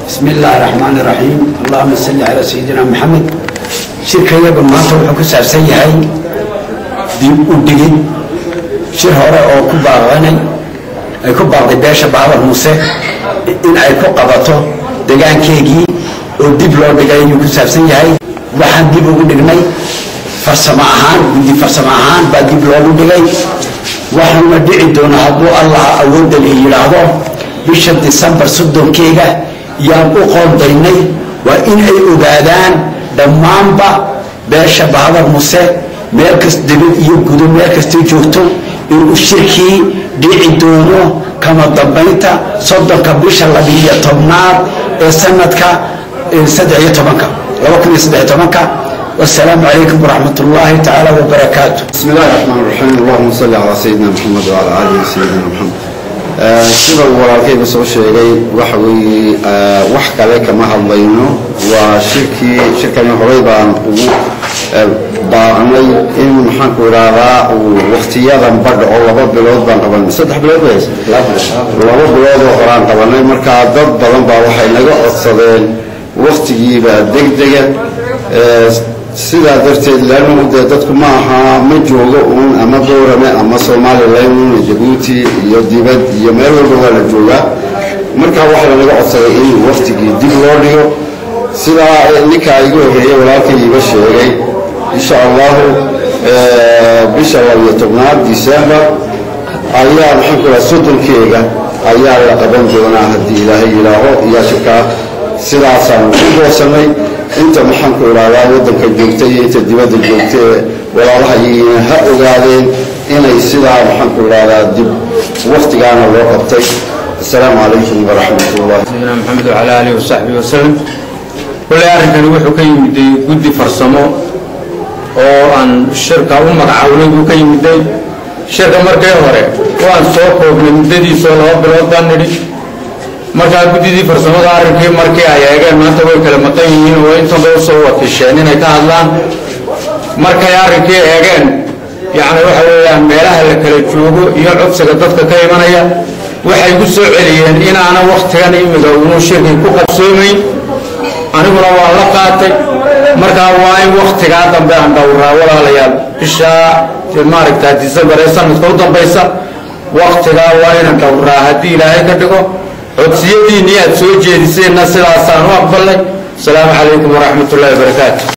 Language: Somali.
بسم الله الرحمن الرحيم اللهم صل على سيدنا محمد shirka iyaga maanta wuxuu ku saabsan yahay dib u dhigid shir hore oo ku baaqanay ay ku baaqday beesha bahabar muuse in ay ku qabato degaankeegii oo dib loo dhigay ayuu ku saabsan yahay waxaan dib ugu dhignay farsamo ahaan guddi farsamo ahaan baa dib loogu dhigay waxaana dhici doona hadduu allah awoodda la yidhaahdo bisha disembar soddonkeega yaan u qoondaynay waa in ay ogaadaan dhammaanba beesha bahadar muse meel kas dibad iyo gudo meel kastay joogto inuu shirkii dhici doono kama dambaynta soddonka bisha labiiyo tobnaad ee sanadka saddex iyo tobanka laba kun iyo saddex iyo tobanka والسلام عليكم ورحمة الله تعالى وبركاته بسم الله الرحمن الرحيم اللهم صل على سيدنا محمد وعلى آله سيدنا محمد sida uu walaalkayga soo sheegay waxa weeye wax kale kama hadlayno waa shirkii shirkani horey baan ugu baaqnay in maxaanku idhaahdaa uu waktiyadan badha oo laba bilood baan qabanay saddex bilood bay laba bilood oo horaan qabanay markaa dad badan baa waxay naga codsadeen waktigiiba degdega sidaa darteed laanu dee dadku ma aha ma joogo uun ama boorame ama somalilan un jabuuti iyo dibad iyo meel walba waa la joogaa markaa waxaa lanaga codsaday in waktigii dib loo dhigo sidaa ninkaa igu horeeyey walaalkay iga sheegay insha allahu bisha labiyo tobnaad december ayaa maxaanku raa soddonkeega ayaa la qaban doonaa haddii ilaahay yidhaaho iyo shirkaa sidaasaanu ku goosanay inta maxaanku idhahdaa waddanka joogta iyo inta dibadda joogta ee walaalaha yihiin ha ogaadeen inay sidaa maxaanku idhahdaa dib waktigaana loo qabtay assalaamu calaykum waraxmat ullahi sayidina maxamed wacala aalihi wasaxbihi wasalam kolley arrinkani wuxuu ka yimiday guddi farsamo oo aan shirka u magacawnay buu ka yimiday shirka markii hore waan soo koobnay muddadiisoo laba bilood baan nidhi markaa guddidii farsamada arrinkii markii ay eegeen maanta way kala maqan yihiin oo intanba usoo wakiisheen inay ka hadlaan markay arrinkii eegeen yacni waxa weeyaan meelaha la kala joogo iyo codsiga dadka ka imanaya waxay ku soo celiyeen inaana wakhtigan imiga uunu shirkii ku qabsoomayn aniguna waan la qaatay markaa waa in wakhtigaa dambe aan dhowraa walaalayaal bishaa maaragtaa disembar ee sanadka u dambaysa wakhtigaa waa inaan dhowraa haddii ilaahay ka dhigo codsiyadiinii aad soo jeediseenna sidaasaan u aqbalnay asalaamu calaykum waraxmat ullahi wabarakaatu